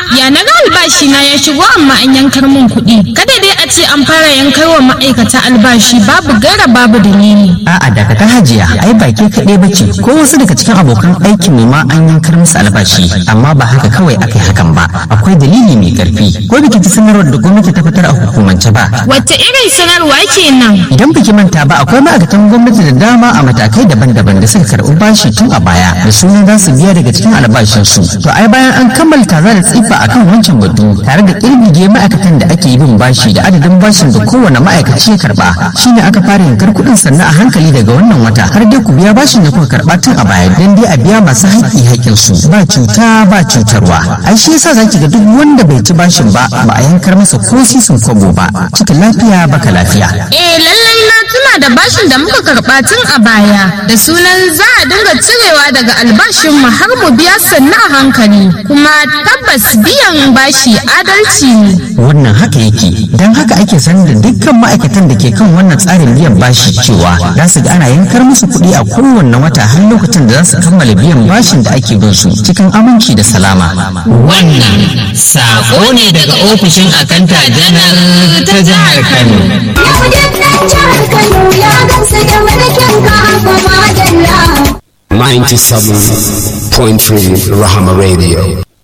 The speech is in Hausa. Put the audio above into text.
ya na ga albashi na ya shigo amma an yankar min kuɗi. Kada dai a ce an fara yankar wa ma'aikata albashi babu gara babu dalili. A'a daga ta hajiya ai ba ke kaɗai ba ce ko wasu daga cikin abokan aikin mu ma an yankar musu albashi amma ba haka kawai aka yi hakan ba akwai dalili mai ƙarfi ko biki ta sanarwar da gwamnati ta fitar a hukumance ba. Wacce irin sanarwa kenan? Idan biki manta ba akwai ma'aikatan gwamnati da dama a matakai daban-daban da suka karɓi bashi tun a baya da sunan za su biya daga cikin albashinsu. To ai bayan an kammala taza da tsifa akan wancan batu tare da ƙirgige ma'aikatan da ake bin bashi da adadin bashin da kowane ma'aikaci ya karɓa shine aka fara yankar kuɗin sannan a hankali daga wannan wata har dai ku biya bashin da kuka karɓa tun a baya don dai a biya masu haƙƙi haƙƙinsu ba cuta ba cutarwa. Ai shi yasa zaki ga duk wanda bai ci bashin ba ba a yankar masa ko sisin kwabo ba cikin lafiya baka lafiya. Eh lallai na tuna da bashin da muka karɓa tun a baya da sunan za a dinga cirewa daga albashinmu har mu biya sannu a hankali kuma tabbas biyan bashi adalci ne. wannan haka yake don haka ake sanar da dukkan ma'aikatan da ke kan wannan tsarin biyan bashi cewa za su ga ana yankar musu kuɗi a kowanne wata har lokacin da za su kammala biyan bashin da ake bin su cikin aminci da salama Wannan sako ne daga ofishin akanta janar ta jihar Kano. Yau da ɗan jihar Kano ya gamsu da mulkin ka kuma dalla. 97.3 Rahama Radio.